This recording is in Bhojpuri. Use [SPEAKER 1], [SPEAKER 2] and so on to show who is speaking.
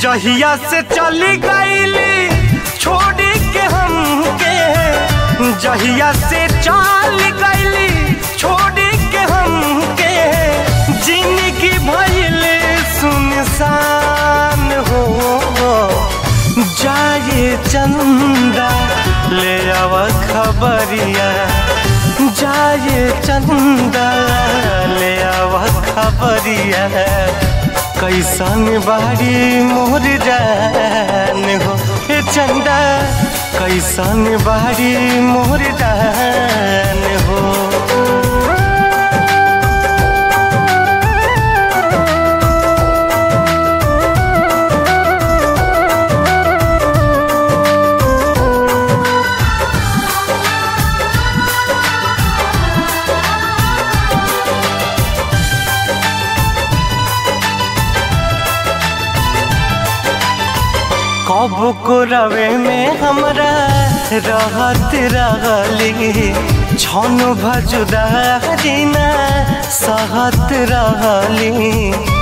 [SPEAKER 1] जहिया से चली गईली छोड़ी के हमके जहिया से चल गईली छोड़ी के हमके जिंदगी भइल सुनसान हो जाए चंदा ले आव खबरिया जाए चंदा ले आव खबरिया कैसन बाड़ी मोर जान हो ए चंदा कैसन बाड़ी मोर जान हो कब को रवे में हमरा रहत रहली छन भजुदारी ना सहत रहली